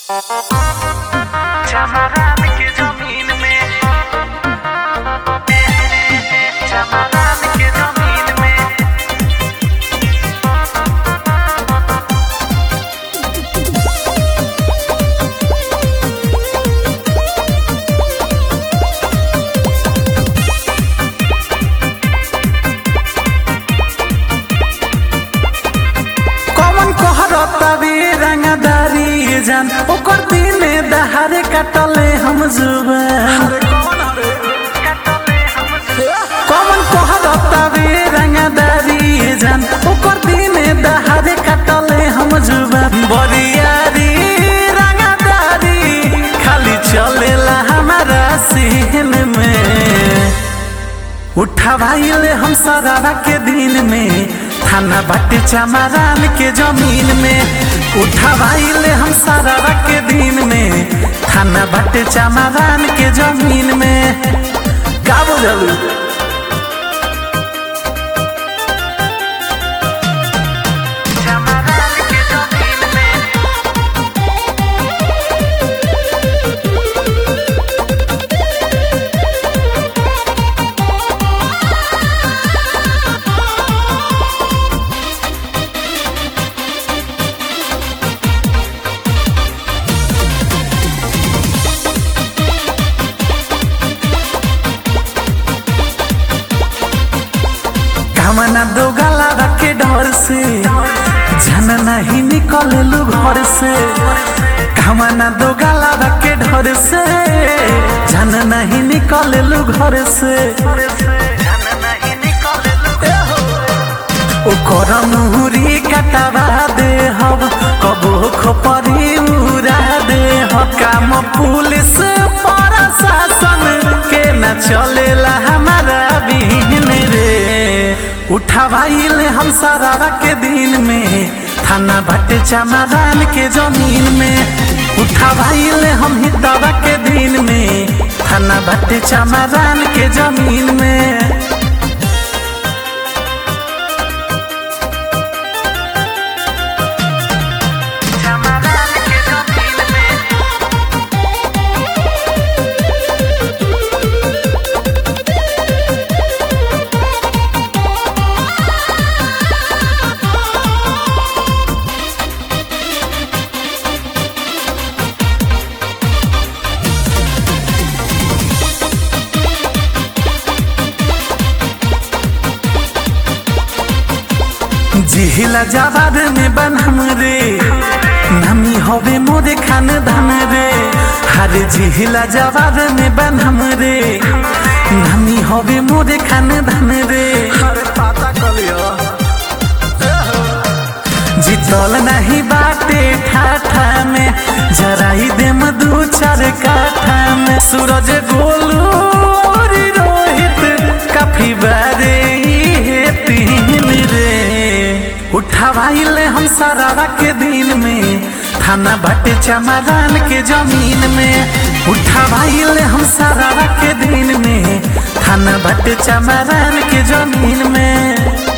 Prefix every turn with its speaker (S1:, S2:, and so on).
S1: चमरान के जमीन में चमरान के जमीन में
S2: कौन कहरता रे रंगदारी जान ओकर दिने दहारे कटले हम जुबान कौन कहरता रे रंगदारी जान ओकर दिने दहारे कटले हम जुबान बरियारी रंगदारी खाली चलेला हमारा सीन में उठवाइले हम सरारा के दिन में थाना बाटे चमारान के जमीन में उठवाइले हम सरारा के दिन में थाना बाटे चमारान के जमीन में का बुझलू
S1: चमरान के जमीन में
S2: कामना दो गला के डर से जन नहीं निकललू घर से कामना दो गला के डर से जन नहीं निकललू घर से
S1: जन नहीं निकले
S2: ओकर मुहरी कटवा दे हब कबो खोपरी उड़ा दे ह काम पुलिस प्रशासन के न चलेला हमारा बिन रे उठवाइले हम सरारा के दिन में थाना भट्टे चमारान के जमीन में उठवाइले हम हितवा के दिन में थाना भट्टे चमारान के जमीन में
S1: चमरान के जमीन में
S2: जिहिला जवाद में बनम रे नमी होवे मोरे खान धन रे हर जिहिला जवाद में बनम रे नमी होवे मोरे खान धन रे जितल नहीं बाटे ठाठा में जराई दे दू चार काठा में सूरज गोलू और रोहित काफी बारे ये तीन रे उठवाइले हम सरारा के दिन में थाना बाटे चमारान के जमीन में उठवाइले हम सरारा के दिन में थाना बाटे चमारान के जमीन में